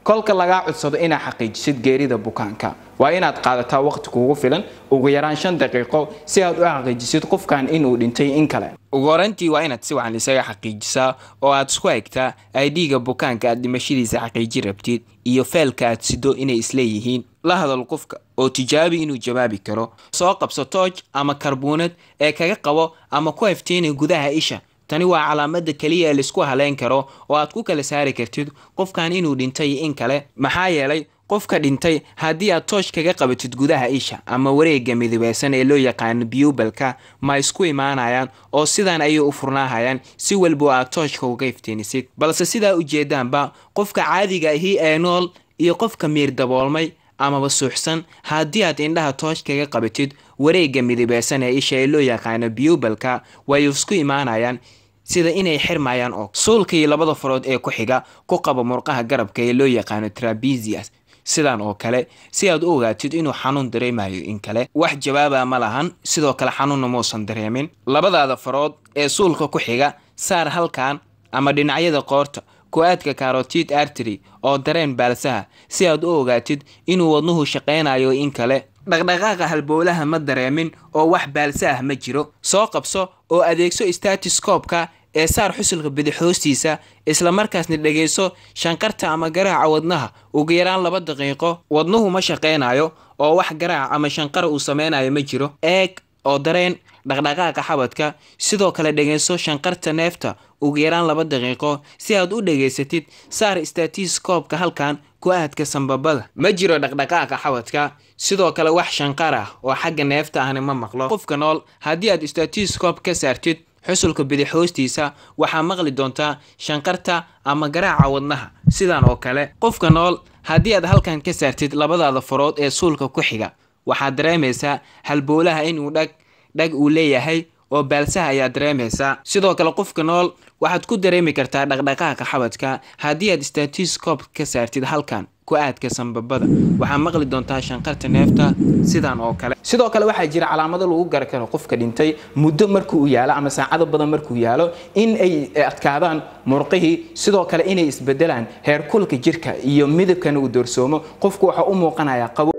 kolka lagaa codsado inaad xaqiijisid geerida bukaanka waa inaad qaadataa waqti kuugu filan ugu yaraan shan daqiiqo si aad u xaqiijisid qofkan inuu dhintay in kale ugu horantii waa inaad si wacan isaga xaqiijisaa oo aad isku egtaa idga bukaanka aad dhimashadiisa xaqiiji rabtid iyo feelka aad sido inay isleeyihiin la hadal qofka oo tijaabi inuu jawaabi karo soo qabso tooj ama karbuunad ee kaga qabo ama ku heftiinay gudaha isha tani waa calaamada keliya ee laisku haleyn karo oo aad ku kala saari kartid qofkan inuu dhintay in kale maxaa yeelay qofka dhintay haddii aad toosh kaga qabatid gudaha isha ama wareega midabeysan ee loo yaqaano biyubalka ma isku imaanayaan oo sidan ayay u furnaahayaan si walba aad tooshka uga iftiinisid balse sidaa ujeedaanba qofka caadiga ahi ee nool iyo qofka miir daboolmay amaba suuxsan haddii aad indhaha toosh kaga qabatid wareega midabeysan ee isha ee loo yaqaano biyubalka way isku imaanayaan sida inay xirmayaan oo suulka iyo labada farood ee ku xiga ku qaba murqaha garabka ee loo yaqaano trabesias sidan oo kale si aad u ogaatid inuu xanuun dareemayo in kale wax jawaaba ma lahan sidoo kale xanuunna muusan dareemin labadaada farood ee suulka ku xiga saar halkan ama dhinacyada qoorta ku-aadka carotid artery oo dareen baalsaha si aad u ogaatid inuu wadnuhu shaqaynayo in kale dhaqdhaqaaqa halbowlaha ma dareemin oo wax baalsa ah ma jiro soo qabso oo adeegso statiscoobka ee saar xusulka bidix hoostiisa isla markaasna dhegayso shanqarta ama garaaca wadnaha ugu yaraan laba daqiiqo wadnuhu ma shaqaynayo oo wax garaac ama shanqar uu sameynayo ma jiro eeg oo dareen dhaqdhaqaaqa xabadka sidoo kale dhegayso shanqarta neefta ugu yaraan laba daqiiqo si aad u dhegaysatid saar statiscoobka halkan ku-aadka sambabada ma jiro dhaqdhaqaaqa xabadka sidoo kale wax shanqar ah oo xagga neefta ahna ma maqlo qofka nool haddii aad statiscob ka saartid xusulka bidix hoostiisa waxaa maqli doontaa shanqarta ama garaaca wadnaha sidan oo kale qofka nool haddii aad halkan ka saartid labadaada farood ee suulka ku xiga waxaad dareemaysaa halbowlaha inuu dhag dhag uu leeyahay oo baalsaha ayaa dareemaysaa sidoo kale qofka nool waxaad ku dareemi kartaa dhaqdhaqaaqa xabadka haddii aad statiscob ka saartid halkan ku-aadka sambabada waxaa maqli doontaa shanqarta neefta sidan oo kale sidoo kale waxaa jira calaamado lagu gara karo qofka dhintay muddo markuu yaalo ama saacado badan markuu yaalo in ay adkaadaan murqihii sidoo kale inay isbedelaan heerkulka jirka iyo midabkana uu doorsoomo qofku waxaa u muuqanayaa qabow